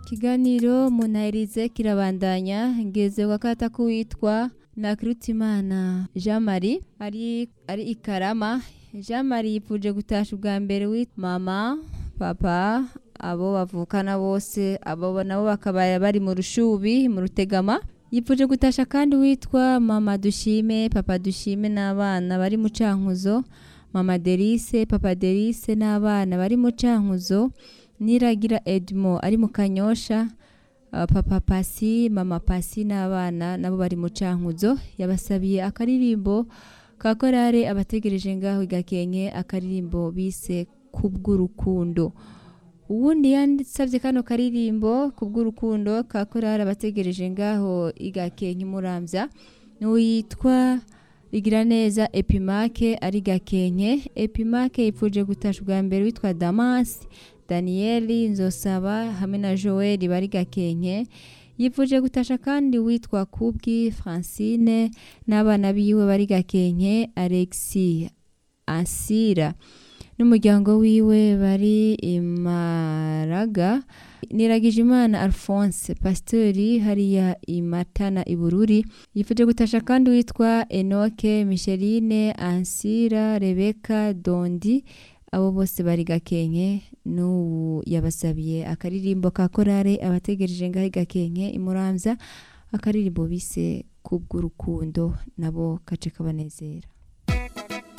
ikiganiro munahirize kirabandanya ngeze wakata kuwitwa Nakirutimana Jean Marie ari ari ikarama Jean Marie yipfuje gutasha ubwa mbere wit mama papa abo bavukana bose abo nabo bakaba bari mu rushubi mu rutegama yipfuje gutasha kandi witwa mama dushime papa dushime n'abana bari mu cankuzo mama Delice papa Delice n'abana bari mu cankuzo niragira Edmo ari mu kanyosha uh, papa Pasi mama Pasi n'abana nabo bari mu cankuzo yabasabiye akaririmbo ka korale abategereje ngaho igakenke akaririmbo bise kubw'urukundo uwundi yanditsavye kano karirimbo kubw'urukundo ka korale abategereje ngaho igakenke muramvya n'uwitwa igira neza epimake ari gakenke epimake yipfuje gutasha ubwa mbere witwa damasi daniyeli nzosaba hamwe na joel bari gakenke yipfuje gutasha kandi witwa kubwi francine n'abana biwe bari gakenke alexi ansira n'umuryango wiwe bari imaraga niragije imana alphonse pasiteri hariya imatana ibururi yifuje gutasha kandi witwa enoke micheline ansira rebeka dondi abo bose bari gakenke n'ubu yabasabiye akaririmbo ka korale abategereje ngaho gakenke imuramvya akaririmbo bise kubw'urukundo nabo kace kabanezera